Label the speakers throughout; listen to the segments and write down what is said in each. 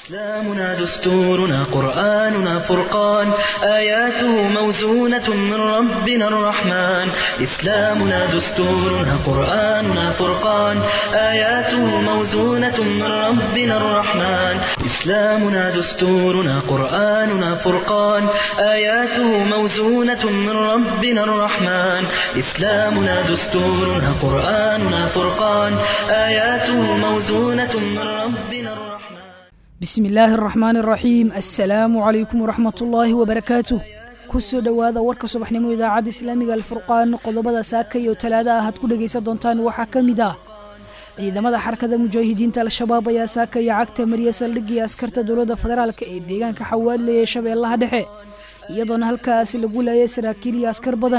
Speaker 1: إسلامنا دستورنا قرآننا فرقان آياته موزونة من ربنا الرحمن إسلامنا دستورنا قرآننا فرقان آياته موزونة من ربنا الرحمن إسلامنا دستورنا قرآننا فرقان آياته موزونة من ربنا الرحمن إسلامنا دستورنا قرآننا فرقان آياته موزونة من ربنا الرحمن
Speaker 2: bismi illaahi araxmaan araxiim assalaamu calaykum waraxmat ullaahi wabarakaatuh kusoo dhowaada warka subaxnimo idaacadda islaamiga alfurqaan qodobada saaka iyo talaada ah aad ku dhegaysan doontaan waxaa ka mid ah ciidamada xarakada mujaahidiinta al-shabaab ayaa saaka iyo cagta mariya saldhigii askarta dowladda federaalk ee deegaanka xawaadle ee shabeellaha dhexe iyadoona halkaasi lagu laayay saraakiil iyo askar badan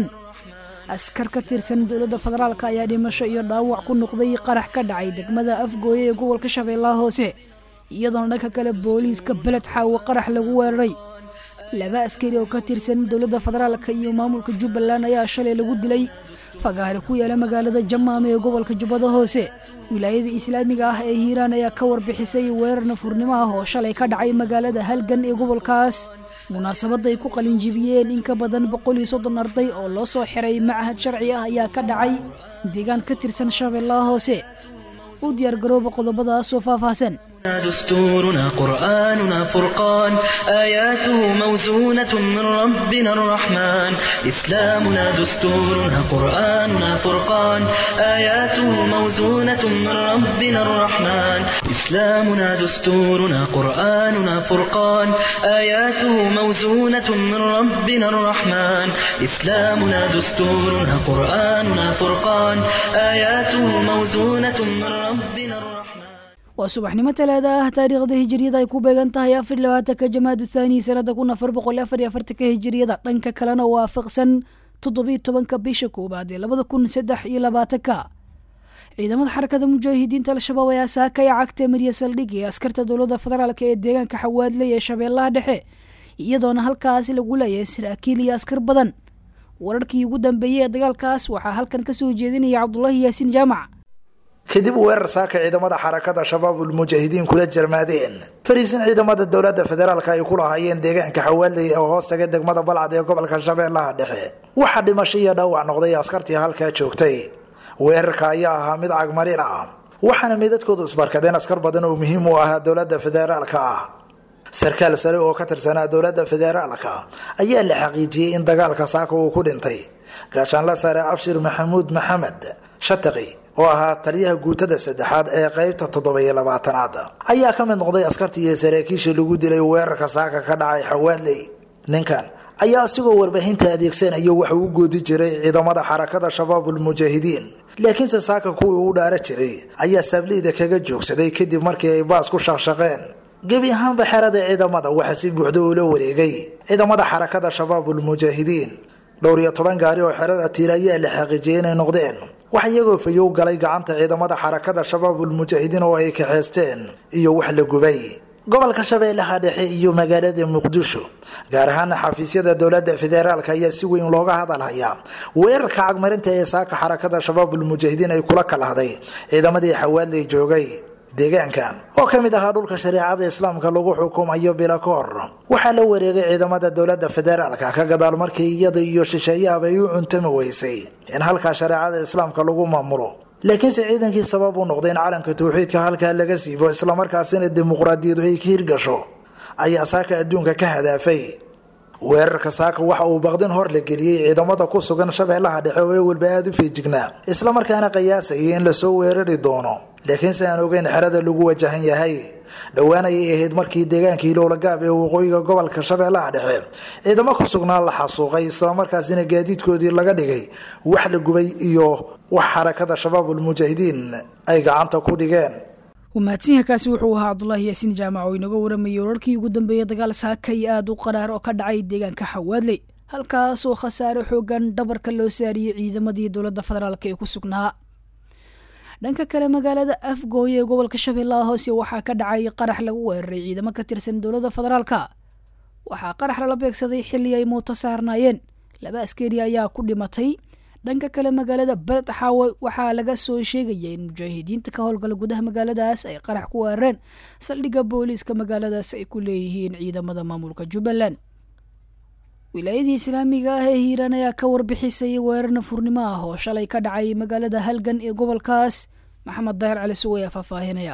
Speaker 2: askar ka tirsan dowladda federaalk ayaa dhimasho iyo dhaawac ku noqday qarax ka dhacay degmada afgooye ee gobolka shabeellaha hoose iyadoona dhanka kale booliiska beled xaawo qarax lagu weeraray laba askari oo ka tirsan dowladda federaalka iyo maamulka jubbaland ayaa shalay lagu dilay fagaare ku yaala magaalada jamaame ee gobolka jubbada hoose wilaayada islaamiga ah ee hiiraan ayaa ka warbixisay weerar nafurnimo ah oo shalay ka dhacay magaalada halgan ee gobolkaas munaasabadda ay ku qalinjibiyeen in ka badan boqol iyo soddon arday oo loo soo xiray macahad sharci ah ayaa ka dhacay deegaan ka tirsan shabeellaha hoose u diyaargarooba qodobadaasoo faahfaahsan
Speaker 1: دستورنا قرآننا فرقان آياته موزونة من ربنا الرحمن إسلامنا دستورنا قرآننا فرقان آياته موزونة من ربنا الرحمن إسلامنا دستورنا قرآننا فرقان آياته موزونة من ربنا الرحمن إسلامنا دستورنا قرآننا فرقان آياته موزونة من ربنا الرحمن
Speaker 2: waa subaxnimo talaada ah taariikhda hijiriyada ay ku beegan tahay afar labaatanka jamaada thaani sanada kun afar boqol afar iyo afartanka hijiriyada dhanka kalena waafaqsan toddobiyo tobanka bisha koowaad ee labada kun saddex iyo labaatanka ciidamada xarakada mujaahidiinta al-shabaab ayaa saakaya cagta mariya saldhig ee askarta dowladda federaalk ee deegaanka xawaadley ee shabeellaha dhexe iyadoona halkaasi lagu leeyahay saraakiil iyo askar badan wararkii ugu dambeeyey ee dagaalkaas waxaa halkan kasoo jeedinaya cabdulaahi yaasiin jaamac
Speaker 3: kadib weerar saaka ciidamada xarakada shabaabul mujaahidiin kula jarmaadeen fariisin ciidamada dowlada federaalk ay ku lahaayeen deegaanka xawaaley oo hoos taga degmada balcad ee gobolka shabeellaha dhexe waxaa dhimasho iyo dhaawac noqday askartii halkaa joogtay weerarka ayaa ahaa mid cagmarin ah waxaana meydadkoodu isbarkadeen askar badan oo muhiim u ahaa dowlada federaalka ah sarkaal sare oo ka tirsanaa dowlada federaalka ayaa la xaqiijiyey in dagaalka saaka uu ku dhintay gaashaanla sare abshir maxamuud maxamed shataqi oo ahaa taliyaha guutada saddexaad ee qeybta toddobiyo labaatanaad ayaa ka mid noqday askartii iyo saraakiisha lagu dilay weerarka saaka ka dhacay xawaadley ninkan ayaa isigoo warbaahinta adeegsanayo waxa u goodi jiray ciidamada xarakada shabaabul mujaahidiin laakiinse saaka kuwii u dhaara jiray ayaa saableyda kaga joogsaday kadib markii ay baas ku shaqshaqeen gebi ahaanba xerada ciidamada waxaa si buuxda ula wareegay ciidamada xarakada shabaabul mujaahidiin dhowr iyo toban gaari oo xerada tiir ayaa la xaqiijiyay inay noqdeen wax iyagoo fayow galay gacanta ciidamada xarakada shabaabul mujaahidiin oo ay kaxeysteen iyo wax la gubay gobolka shabeellaha dhexe iyo magaalada muqdisho gaar ahaan xafiisyada dowlada federaalk ayaa si weyn looga hadalhayaa weerarka cagmarinta ee saaka xarakada shabaabul mujaahidiin ay kula kalahday ciidamadii xawaadley joogay deegaankan oo ka mid ahaa dhulka shareecada islaamka lagu xukumayo bilakoor waxaa la wareegay ciidamada dowlada federaalka ka gadaal markii iyada iyo shisheeyahaba ay u cuntami weysay in halkaa shareecada islaamka lagu maamulo laakiinse ciidankii sabab u noqday in calanka tawxiidka halkaa laga siibo islamarkaasina dimuqraadiyadu ay ka hirgasho ayaa saaka adduunka ka hadaafay weerarka saaka waxa uu baqdin hor la geliyey ciidamada ku sugan shabeellaha dhexe oo ewalba aada u feejignaa islamarkaana qiyaasayay in lasoo weerari doono laakiinse aan ogeyn xerada lagu wajahan yahay dhowaan ayay ahayd markii deegaankii lowlagaab ee waqooyiga gobolka shabeellaha dhexe ciidamo ku sugnaa la xasuuqay islamarkaasina gaadiidkoodii laga dhigay wax la gubay iyo wax xarakada shabaabul mujaahidiin ay gacanta ku dhigeen
Speaker 2: mahadsanyaakaasi wuxuu ahaa cabdulaahi yaasiin jaamac oo inaga waramayay wararkii ugu dambeeyey dagaal saakay aada u qaraar oo ka dhacay deegaanka xawaadley halkaasoo khasaare xoogan dhabarka loo saariyey ciidamadii dowladda federaalk ee ku sugnaa dhanka kale magaalada afgooye ee gobolka shabeellaha hoose waxaa ka dhacay qarax lagu weeraray ciidamo ka tirsan dowladda federaalka waxaa qarax lala beegsaday xilli ay muuto saarnaayeen laba askari ayaa ku dhimatay dhanka kale magaalada beled xaawe waxaa laga soo sheegaya in mujaahidiinta ka howlgala gudaha magaaladaas ay qarax ku weerareen saldhigga booliiska magaaladaas ay ku leeyihiin ciidamada maamulka jubbaland wilaayadii islaamiga ah ee hiiraan ayaa ka warbixisay weerar nafurnimo ah oo shalay ka dhacay magaalada halgan ee gobolkaas maxamed daahir cali sugo ayaa faahfaahinaya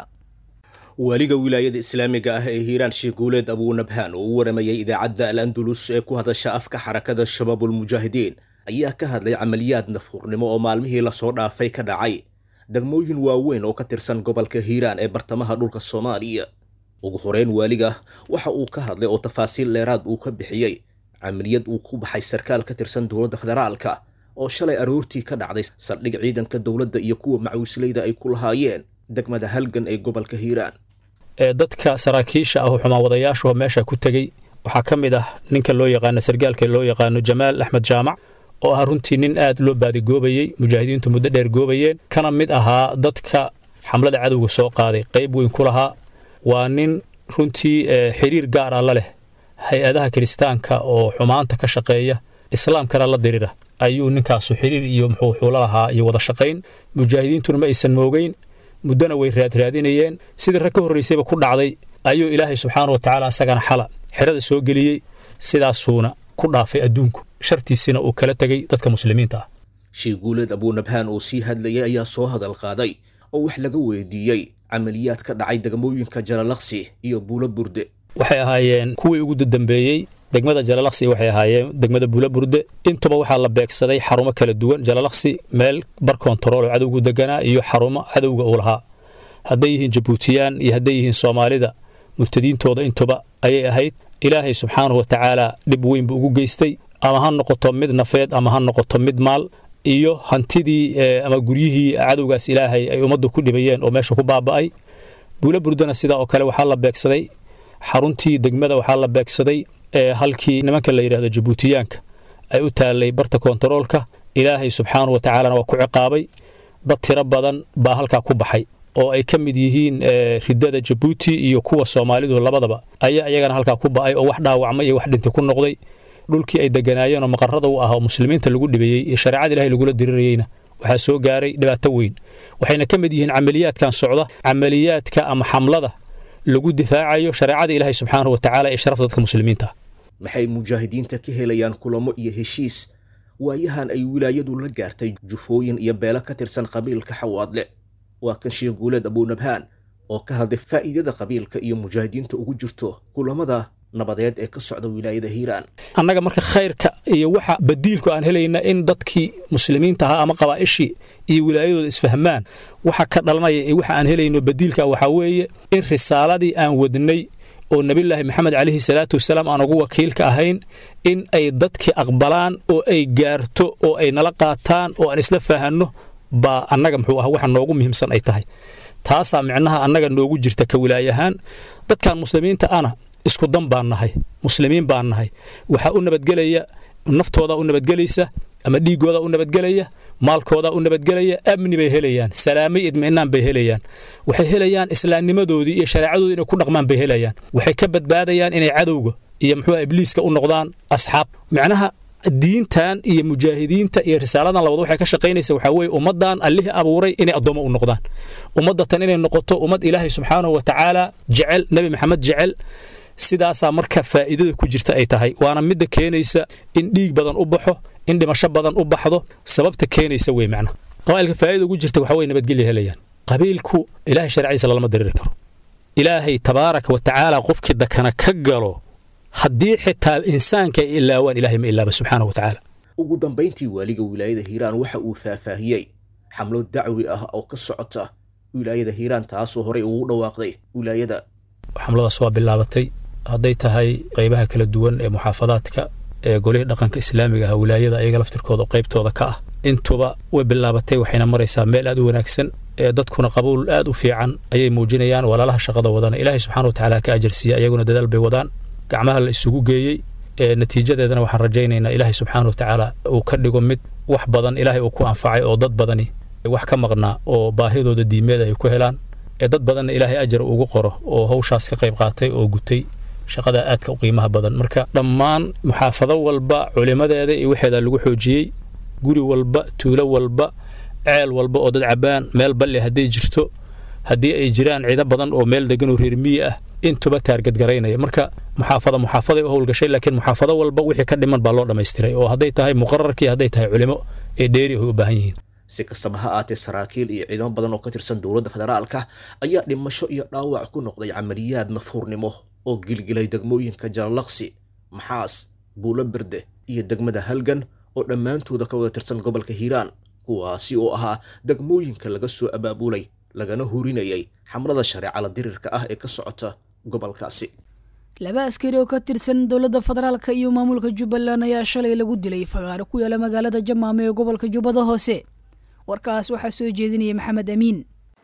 Speaker 4: waaliga wilaayada islaamiga ah ee hiiraan sheekh guuleed abuunabhaan oo u waramayay idaacadda al andalus ee ku hadasha afka xarakada shabaabulmujaahidiin ayaa ka hadlay camaliyaad nafhurnimo oo maalmihii lasoo dhaafay ka dhacay degmooyin waaweyn oo ka tirsan gobolka hiiraan ee bartamaha dhulka soomaaliya ugu horeyn waaliga waxa uu ka hadlay oo tafaasiil dheeraad uu ka bixiyey camaliyad uu ku baxay sarkaal ka tirsan dowladda federaalka oo shalay aroortii ka dhacday saldhig ciidanka dowladda iyo kuwa macawisleyda ay ku lahaayeen degmada halgan ee gobolka hiiraan
Speaker 5: ee dadka saraakiisha ah oo xumaawadayaashuha meesha ku tegey waxaa ka mid ah ninka loo yaqaano sargaalka loo yaqaano jamaal axmed jaamac oo ah runtii nin aad loo baadigoobayey mujaahidiintu muddo dheer goobayeen kana mid ahaa dadka xamlada cadowga soo qaaday qayb weyn ku lahaa waa nin runtii xiriir gaar ah la leh hay-adaha kiristaanka oo xumaanta ka shaqeeya islaamkana la dirira ayuu ninkaasu xiriir iyo muxuu xuula lahaa iyo wada shaqayn mujaahidiintuna ma aysan moogeyn muddona way raadraadinayeen sidii rag ka horraysayba ku dhacday ayuu ilaahay subxaana wa tacaala asagana xala xerada soo geliyey sidaasuuna ku dhaafay adduunku shartiisina uu kala tegey dadka muslimiinta ah
Speaker 4: sheekh guuleed abuunabhaan oo sii hadlayay ayaa soo hadal qaaday oo wax laga weydiiyey camaliyaad ka dhacay degmooyinka jalalaqsi iyo buulo burde
Speaker 5: waxay ahaayeen kuwii ugu dambeeyey degmada jalalaqsi waxay ahaayeen degmada buula burde intuba waxaa la beegsaday xarumo kala duwan jalalaqsi meel bar kontarool oo cadowgu deganaa iyo xarumo cadowga uu lahaa hadday yihiin jabuutiyaan iyo hadday yihiin soomaalida murtadiintooda intuba ayay ahayd ilaahay subxaanahu wa tacaala dhib weyn buu ugu geystay ama ha noqoto mid nafeed ama ha noqoto mid maal iyo hantidii ama guryihii cadowgaas ilaahay ay ummaddu ku dhibayeen oo meesha ku baaba'ay buula burdana sidaa oo kale waxaa la beegsaday xaruntii degmada waxaa la beegsaday halkii nimanka la yidhahdo jabuutiyaanka ay u taallay barta kontaroolka ilaahay subxaanahu wa tacaalana waa ku ciqaabay dad tiro badan baa halkaa ku baxay oo ay ka mid yihiin ridada jabuuti iyo kuwa soomaalidu labadaba ayaa iyagana halkaa ku ba'ay oo wax dhaawacmay iyo wax dhintay ku noqday dhulkii ay deganaayeen oo maqarada u ah oo muslimiinta lagu dhibayey iyo shareecada ilahay lagula dirirayeyna waxaa soo gaaray dhibaato weyn waxayna ka mid yihiin camaliyaadkan socda camaliyaadka ama xamlada lagu difaacayo shareecada ilaahay subxaanahu wa tacaala ee sharafta dadka muslimiinta
Speaker 4: maxay mujaahidiinta ka helayaan kulamo iyo heshiis waayahan ay wilaayadu la gaartay jufooyin iyo beelo ka tirsan qabiilka xawaadle waa kan sheekh guuleed abuunabhaan oo ka hadlay faa'iidada qabiilka iyo mujaahidiinta ugu jirto kulamada nabadeed ee ka socda wilaayada hiiraan
Speaker 5: annaga marka khayrka iyo waxa badiilku aan helayna in dadkii muslimiinta ahaa ama qabaa'ishii iyo wilaayadooda isfahmaan waxa ka dhalanaya iyo waxa aan helayno badiilka waxaa weeye in risaaladii aan wadnay oo nebillaahi maxamed calayhi salaatu wasalaam aan ugu wakiilka ahayn in ay dadkii aqbalaan oo ay gaarto oo ay nala qaataan oo aan isla faahanno baa annaga muxuu ah waxa noogu muhiimsan ay tahay taasaa micnaha annaga noogu jirta ka wilaayahaan dadkan muslimiinta ana isku dan baan nahay muslimiin baan nahay waxaa u nabadgelaya naftoodaa u nabadgelaysa ama dhiiggoodaa u nabadgelaya maalkoodaa u nabadgelaya amni bay helayaan salaamo iyo idmi'naan bay helayaan waxay helayaan islaamnimadoodii iyo shareecadoodii inay ku dhaqmaan bay helayaan waxay ka badbaadayaan inay cadowga iyo muxuu ibliiska u noqdaan asxaab macnaha diintan iyo mujaahidiinta iyo risaaladan labad waxay ka shaqaynaysa waxaa weeye ummaddan allihii abuuray inay addoommo u noqdaan ummaddatan inay noqoto ummad ilaahay subxaanahu wa tacaala jecel nebi maxamed jecel sidaasaa marka faa'iidada ku jirta ay tahay waana midda keenaysa in dhiig badan u baxo in dhimasho badan u baxdo sababta keenaysa wey macna qabaa'ilka faa'idada ugu jirta waxaa weye nabadgelya helayaan qabiilku ilaahay sharciisa lalama diriri karo ilaahay tabaaraka wa tacaala qofkii dakana ka galo haddii xitaa insaanka ay ilaawaan ilahay ma ilaaba subxaana wa tacaala
Speaker 4: ugu dambayntii waaliga wilaayada hiiraan waxa uu faahfaahiyey xamlo dacwi ah oo ka socota wilaayada hiiraan taasoo horey ugu dhawaaqday wilaayada
Speaker 5: xamladaas waa bilaabatay hadday tahay qaybaha kala duwan ee muxaafadaadka ee golihii dhaqanka islaamiga ah wilaayada ayaga laftirkooda qaybtooda ka ah intuba way bilaabatay waxayna maraysaa meel aad u wanaagsan ee dadkuna qabuul aad u fiican ayay muujinayaan walaalaha shaqada wadana ilaahay subxana wa tacaala ka ajarsiiya ayaguna dadaal bay wadaan gacmaha la isugu geeyey ee natiijadeedana waxaan rajaynaynaa ilaahay subxaana wa tacaala uu ka dhigo mid wax badan ilaahay uu ku anfacay oo dad badani wax ka maqnaa oo baahidooda diimeeda ay ku helaan ee dad badanna ilaahay ajar ugu qoro oo hawshaas ka qayb qaatay oo gutay shaqadaa aadka u qiimaha badan marka dhammaan muxaafado walba culimadeeda iyo waxeeda lagu xoojiyey guri walba tuulo walba ceel walba oo dad cabaan meel balle hadday jirto haddii ay jiraan ciido badan oo meel degan oo reer miyi ah intuba taargadgaraynaya marka muxaafada muxaafaday u howlgashay laakiin muxaafado walba wixii ka dhiman baa loo dhammaystiray oo hadday tahay muqararkii hadday tahay culimo ee dheeri ay u baahan yihiin
Speaker 4: si kastaba ha aatee saraakiil iyo ciidamo badan oo ka tirsan dowladda federaalka ayaa dhimasho iyo dhaawac ku noqday camaliyaad nafuurnimo oo gilgilay degmooyinka jalalaqsi maxaas buulo berde iyo degmada halgan oo dhammaantooda ka wada tirsan gobolka hiiraan kuwaasi oo ahaa degmooyinka laga soo abaabulay lagana hurinayay xamlada shareecala dirirka ah ee ka socota gobolkaasi
Speaker 2: laba askari oo ka tirsan dowladda federaalka iyo maamulka jubbaland ayaa shalay lagu dilay fagaaro ku yaala magaalada jamaame ee gobolka jubbada hoose warkaas waxaa soo jeedinaya maxamed amiin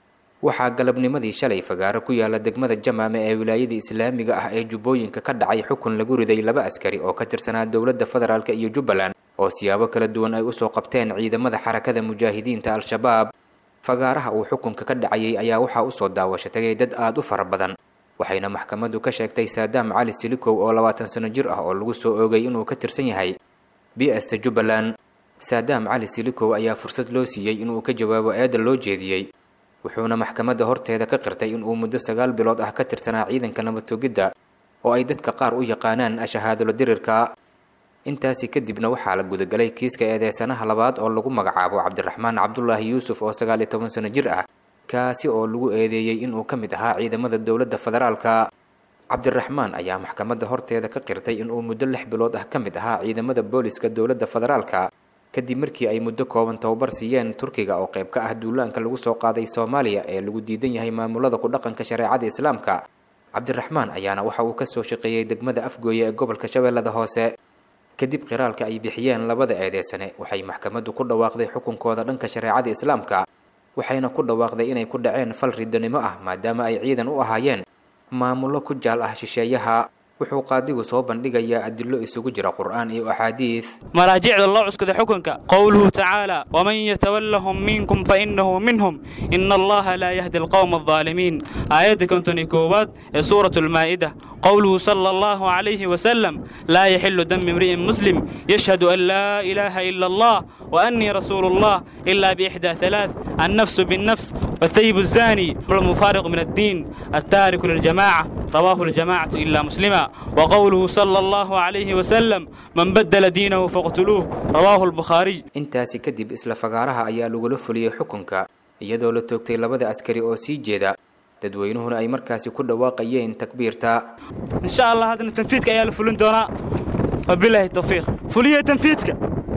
Speaker 6: waxaa galabnimadii shalay fagaaro ku yaala degmada jamaame ee wilaayada islaamiga ah ee jubbooyinka ka dhacay xukun lagu riday laba askari oo ka tirsanaa dowladda federaalk iyo jubbaland oo siyaabo kala duwan ay usoo qabteen ciidamada xarakada mujaahidiinta al-shabaab fagaaraha uu xukunka ka dhacayay ayaa waxaa usoo daawasho tagay dad aada u fara badan waxayna maxkamaddu ka sheegtay saadaam cali silikow oo labaatan sano jir ah oo lagu soo oogay inuu ka tirsan yahay bsta jubbaland saadaam cali silikow ayaa fursad loo siiyey inuu ka jawaabo eedda loo jeediyey wuxuuna maxkamadda horteeda ka qirtay inuu muddo sagaal bilood ah ka tirsanaa ciidanka nabatogidda oo ay dadka qaar u yaqaanaan ashahaadulo dirirka intaasi kadibna waxaa la gudagalay kiiska eedeysanaha labaad oo lagu magacaabo cabdiraxmaan cabdulaahi yuusuf oo sagaal iyo toban sano jir ah kaasi oo lagu eedeeyey inuu ka mid ahaa ciidamada dowladda federaalka cabdiraxmaan ayaa maxkamadda horteeda ka qirtay inuu muddo lix bilood ah ka mid ahaa ciidamada booliska dowladda federaalka kadib markii ay muddo kooban tababar siiyeen turkiga oo qayb ka ah duulaanka lagu soo qaaday soomaaliya ee lagu diidan yahay maamulada ku dhaqanka shareecada islaamka cabdiraxmaan ayaana waxa uu kasoo shaqeeyey degmada afgooye ee gobolka shabeellada hoose kadib qiraalka ay bixiyeen labada eedeysane waxay maxkamaddu ku dhawaaqday xukunkooda dhanka shareecada islaamka waxayna ku dhawaaqday inay ku dhaceen fal ridanimo ah maadaama ay ciidan u ahaayeen maamullo ku jaal ah shisheeyaha wuxuu qaadigu soo bandhigayaa adilo isugu jira qur'aan iyo axaadiis
Speaker 7: maraajicda loo cuskaday xukunka qowluhu tacaala waman yatawallahum minkum fainahu minhum ina allaha laa yahdi alqowma aldaalimiin aayadda konton iyo koowaad ee suurat lmaa'ida qowluhu sala allahu calayhi wasalam laa yaxilu dami imri'in muslim yashhadu an laa ilaaha ila allah وأني رسول الله إلا بإحدى ثلاث النفس بالنفس والثيب الزاني والمفارق من الدين التارك للجماعة رواه الجماعة إلا مسلما وقوله صلى الله عليه وسلم من بدل دينه فاقتلوه رواه البخاري
Speaker 6: intaasi kadib isla fagaaraha ayaa lagula fuliyey xukunka iyadoo la toogtay labada askari oo sii jeeda dadweynuhuna ay markaasi ku dhawaaqayeen takbiirta
Speaker 7: إن شاء الله هذا التنفيذ يا فلون دونا وبالله التوفيق فلية تنفيذك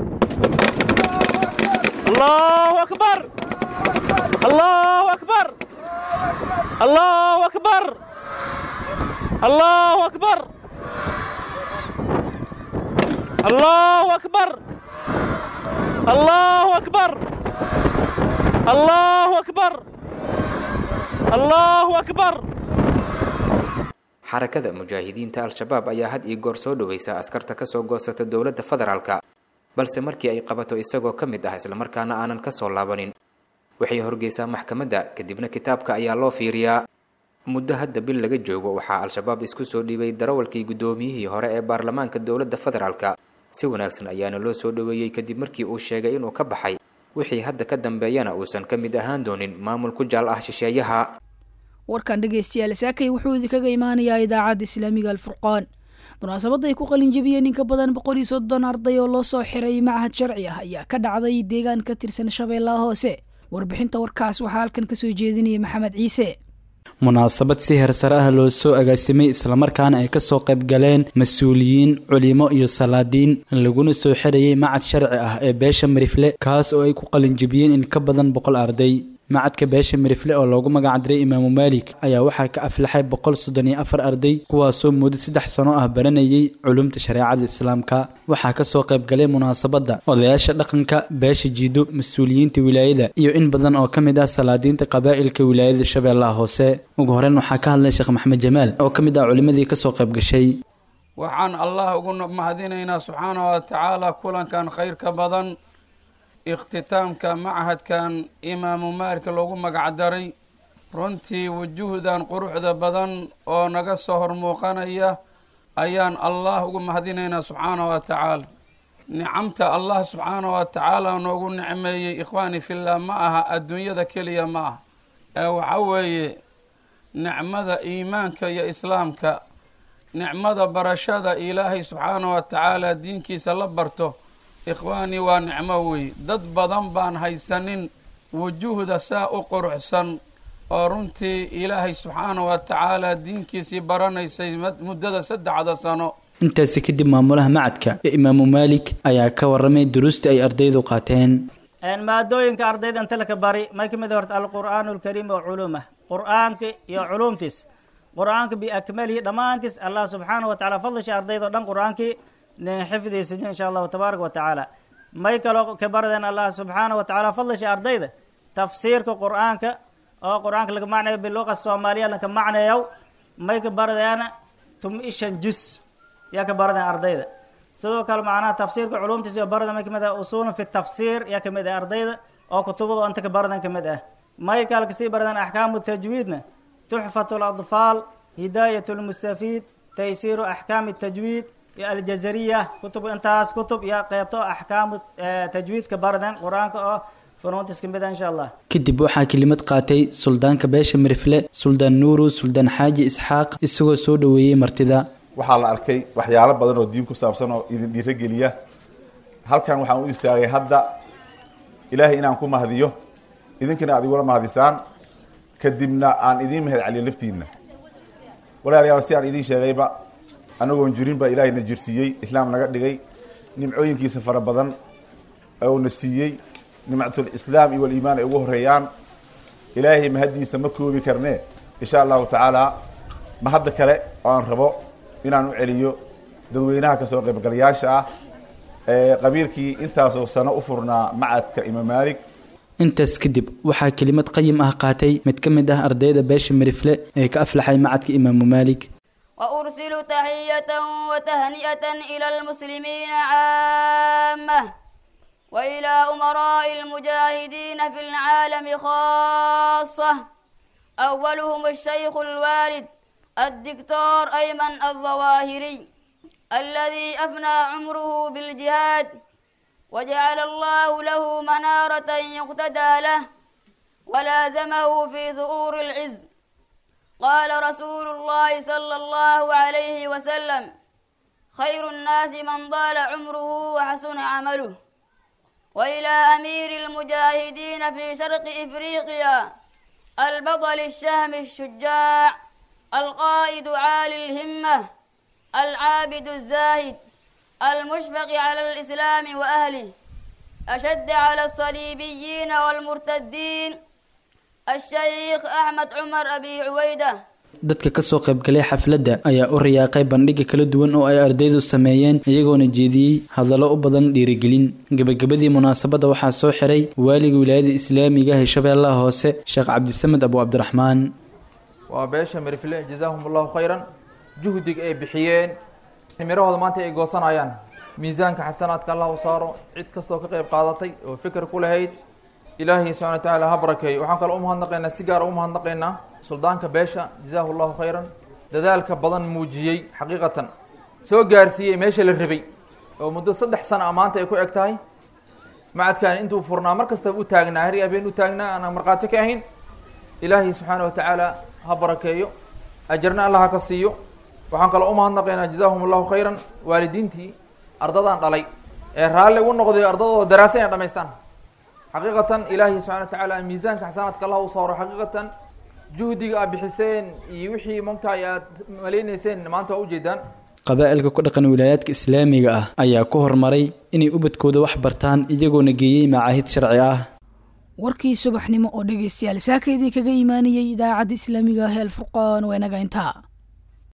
Speaker 7: الله أكبر الله أكبر الله أكبر الله أكبر الله أكبر الله أكبر الله أكبر الله أكبر
Speaker 6: xarakada mujaahidiinta al-shabaab ayaa had iyo goor soo dhoweysa askarta kasoo goosata dowladda federaalka balse markii ay qabato isagoo ka mid ah islamarkaana aanan ka soo laabanin waxay horgeysaa maxkamadda kadibna kitaabka ayaa loo fiiriyaa muddo hadda bil laga joogo waxaa al-shabaab isku soo dhiibay darawalkii guddoomiyihii hore ee baarlamaanka dowladda federaalka si wanaagsan ayaana loo soo dhoweeyey kadib markii uu sheegay inuu ka baxay wixii hadda ka dambeeyana uusan ka mid ahaan doonin maamul ku jaal ah shisheeyaha
Speaker 2: warkan dhegaystayaal saakay wuxuu idinkaga imaanayaa idaacadda islaamiga alfurqaan munaasabadda ay ku qalinjabiyeen in ka badan boqol iyo soddon arday oo loo soo xiray machad sharci ah ayaa ka dhacday deegaan ka tirsan shabeellaha hoose warbixinta warkaas waxaa halkan kasoo jeedinaya maxamed ciise
Speaker 8: munaasabad si hersare ah loo soo agaasimay islamarkaana ay kasoo qayb galeen mas-uuliyiin culimo iyo salaadiin laguna soo xirayay macad sharci ah ee beesha marifle kaas oo ay ku qalinjibiyeen in ka badan boqol arday macadka beesha marifle oo loogu magacdiray imaamu maalik ayaa waxaa ka aflaxay boqol soddon iyo afar arday kuwaasoo muddo saddex sano ah baranayay culumta shareecada islaamka waxaa kasoo qayb galay munaasabadda odayaasha dhaqanka beesha jiido mas-uuliyiinta wilaayada iyo in badan oo ka mid ah salaadiinta qabaa'ilka wilaayada shabeellaha hoose ugu horeyn waxaa ka hadlay sheekh maxamed jamaal oo ka mid ah culimadii kasoo qayb gashay
Speaker 9: waxaan allah ugu mahadinaynaa subxaana wa tacaala kulankan khayrka badan ikhtitaamka machadkan imaamu maalika loogu magacdaray runtii wujuhdan quruxda badan oo naga soo hor muuqanaya ayaan allah ugu mahadinaynaa subxaana wa tacaala nicamta allah subxaana wa tacaala noogu nicmeeyey ikhwaani fillah ma aha adduunyada keliya ma aha ee waxa weeye nicmada iimaanka iyo islaamka nicmada barashada ilaahay subxaana wa tacaala diinkiisa la barto ikhwaani waa nicmo wey dad badan baan haysanin wujuhda saa u quruxsan oo runtii ilaahay subxaana wa tacaala diinkiisii baranaysay muddada saddexda sano
Speaker 8: intaasi kadib maamulaha macadka ee imaamu maalik ayaa ka waramay duruustii ay ardaydu qaateen
Speaker 10: maadooyinka ardayda inta laka bari may ka mid horta alqur'aanu alkariim oo culuumah qur'aanka iyo culuumtiis qur'aanka biakmalihi dhammaantiis allah subxaana wa tacala fadlisha ardayda o dhan qur'aankii xifdiisa insha allahu tabaaraka wa tacaala may kaloo ka baradeen allah subxaana wa tacaala fadlisha ardayda tafsiirka qur'aanka oo qur'aanka laga macnayo biluqa soomaaliya laka macnayow may ka baradeena tum ishan jus yaa ka baradeen ardayda sidoo kale macnaha tafsiirka culumtiisa iyo barada may kamid ah usuulun fi tafsiir yaa kamid ah ardayda oo kutubada inta ka baradan kamid ah may kale kasii baradeen axkaamu tajwiidna tuxfatu ladfaal hidaayat lmustafiid taysiiru axkaami tajwiid iyo aljazariya kutub intaas kutub iyo qeybto axkaamu tajwiidka baradan qur-aanka oo funuuntiis kamid ah insha allah
Speaker 8: kadib waxaa kelimad qaatay suldaanka beesha mirifle suldaan nuuru suldaan xaaji isxaaq isagoo soo dhoweeyey martida
Speaker 11: waxaa la arkay waxyaalo badan oo diin ku saabsan oo idin dhiirogeliya halkan waxaan u istaagay hadda ilaahay inaan ku mahdiyo idinkana aad igula mahdisaan kadibna aan idiin mahad celiyo laftiinna walaalayaal si aan idiin sheegayba anagoon jirin baa ilaahay na jirsiiyey islaam naga dhigay nimcooyinkiisa fara badan oo na siiyey nimcatul islaam iyo waliimaan ay ugu horeeyaan ilaahay mahaddiisa ma koobi karne insha allahu tacaala ma hadda kale oo aan rabo inaan u celiyo dadweynaha kasoo qaybgalayaasha ah ee qabiilkii intaasoo sano u furnaa macadka imaam maalik
Speaker 8: intaas kadib waxaa kelimad qayim ah qaatay mid ka mid ah ardayda beesha mirifle ee ka aflaxay macadka imaamu maalik
Speaker 12: وأرسل تحية وتهنئة إلى المسلمين عامة وإلى أمراء المجاهدين في العالم خاصة أولهم الشيخ الوالد الدكتور أيمن الظواهري الذي أفنى عمره بالجهاد وجعل الله له منارة يقتدى له ولازمه في ظهور العز قال رسول الله صلى الله عليه وسلم خير الناس من طال عمره وحسن عمله وإلى أمير المجاهدين في شرق إفريقيا البطل الشهم الشجاع القائد عالي الهمة العابد الزاهد المشفق على الإسلام وأهله أشد على الصليبيين والمرتدين الشيخ أحمد عمر أبي عويدة
Speaker 8: dadka kasoo qaybgalay xafladda ayaa u riyaaqay bandhiga kala duwan oo ay ardaydu sameeyeen iyagoona jeediyey hadallo u badan dhiirigelin gebagabadii munaasabadda waxaa soo xiray waaliga wilaayada islaamiga ee shabeellaha hoose sheekh cabdisamed abu cabdiraxmaan
Speaker 13: waa beesha mirifle jazaahum allahu khayran juhdiga ay bixiyeen mirahooda maanta ay goosanayaan miisaanka xasanaadka allah u saaro cid kastoo ka qayb qaadatay oo fikir ku lahayd ilaahay subxana wa tacaala ha barakeeyo waxaan kaloo umahadnaqaynaa si gaara umahadnaqaynaa suldaanka beesha jazaahu llahu khayran dadaalka badan muujiyey xaqiiqatan soo gaarsiiyey meesha la rabay oo muddo saddex sana a maanta ay ku eg tahay macadkan intuu furnaa mar kastaba u taagnaa hari habeen u taagnaa aanan markhaati ka ahayn ilaahay subxaana wa tacaala ha barakeeyo ajarna allah ha ka siiyo waxaan kaloo umahadnaqaynaa jazaahum allahu khayran waalidiintii ardadan dhalay ee raalli ugu noqday ardadooda daraasa inay dhamaystaan xaqiiqatan ilaahay subxana wa tacaala miisaanka xasanaadka allah u saaro xaqiiqatan juhdiga aad bixiseen iyo wixii mogtahay aad malaynayseen maanta waa ujeedaan
Speaker 8: qabaa'ilka ku dhaqan wilaayaadka islaamiga ah ayaa ku horumaray inay ubadkooda wax bartaan iyagoona geeyey macaahid sharci ah
Speaker 2: warkii subaxnimo oo dhegaystayaal saaka idinkaga imaanayay idaacadda islaamiga ah ee alfurqaan waa inaga intaa